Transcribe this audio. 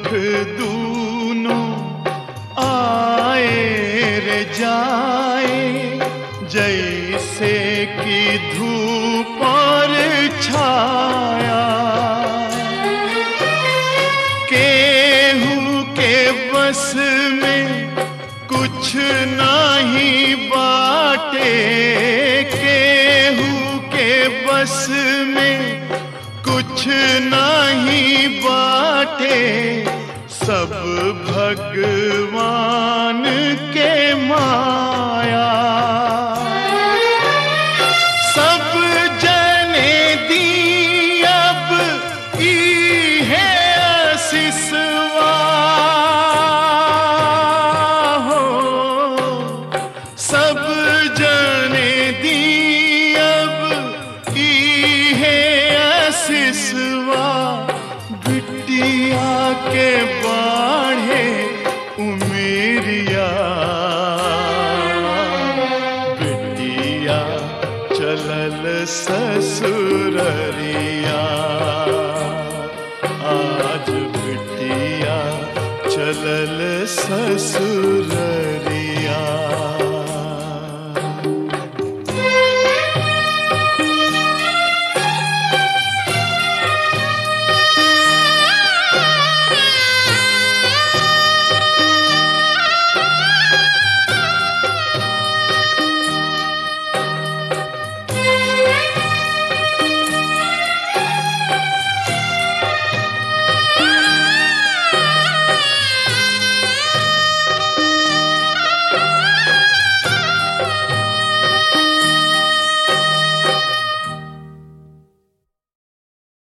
दूनों आए रे जाए जैसे कि धूप और छाया केहू के बस में कुछ नहीं बाटे केहू के बस में कुछ नहीं बाटे सब भगवान के माया सब जने दी अब ई है सिसवा हो सब जने दी अब ई है सिसवा बिटिया के बाढ़े उमेरिया बिटिया चलल ससुररिया आज बिटिया चलल ससुररिया